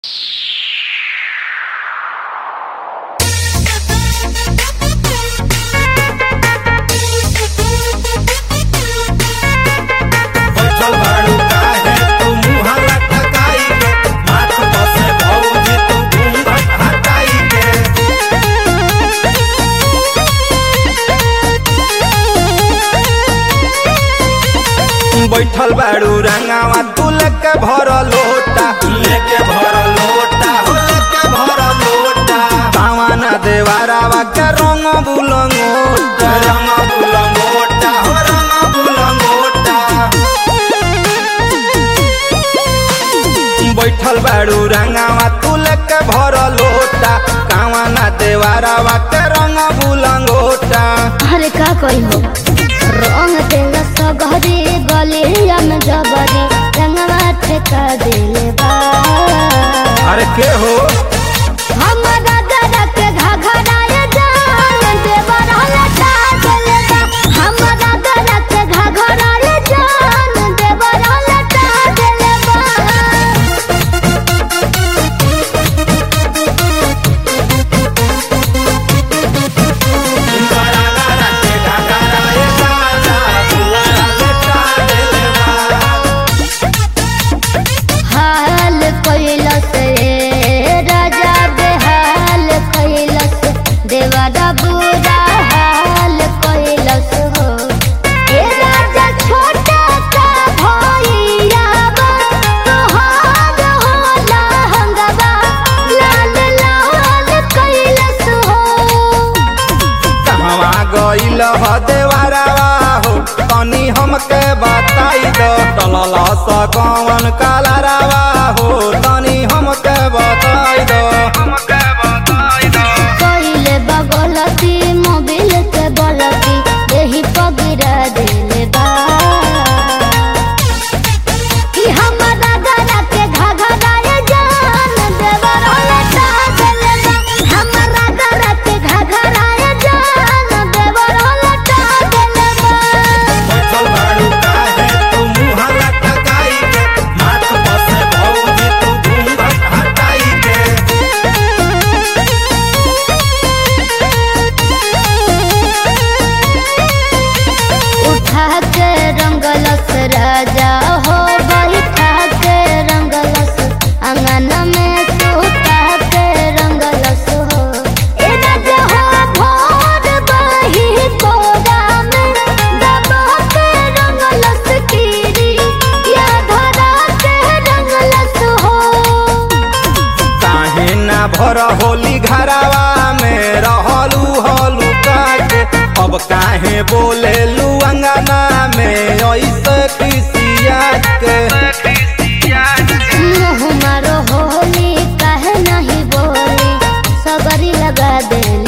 बैठल बाड़ू रंगावा तू लेके भर लोटा लेके भर लोटा हो लेके भर लोटा पावाना देवारावा के रंग बुलंगोटा रंग बुलंगोटा हो रंग बुलंगोटा बैठल बाड़ू रंगावा तू लेके भर लोटा कावाना देवारावा के रंग बुलंगोटा अरे का कही हो रंग तेल सगरी गलिया में जबरी रंगवा ठेका दिले बा अरे के हो हमरा दादा के घघराए जान देवर लटा दिले बा हमरा दादा के घघराए जान देवर लटा दिले बा इंगरा गरा के घाघरा ए गाना बुआरा लेटा देले बा हाल कैलस रे राजा बेहाल कैलस देवारा बुरा हाल कैलस हो ए राजा छोटा का भैया बा तोहार होला हंगवा लाल लाल कैलस हो कहवा गइल ह देवारावा हो तनी हमके बताई दो टलल स कौन कालारावा हो तनी हमके बताई दो हमके बताई दो कइले बगलती मोबिल के बलती देही पगिरा दिले बा कि हमरा दादा के घघराए जान देवर लटा दिले बा हमरा दादा के घघराए जान देवर लटा दिले बा बैठल बाड़ू काहे तू मुँह लटकाई के माथ बसे भौजी तू घूंघट हटाई के उठा के रंगलस राजा हो बैठा के रंगलस अंगन में सुता के रंगलस हो ए राजा हो भोर बही कोरा में दबा के रंगलस कीरी या धरा के रंगलस हो काहे ना भर होली घरावा में रहलू हलू काटे अब काहे बोलेलू अंगना में ऐसे खिसिया के मुँह मारो होली काहे नहीं बोली सबरी लगा दे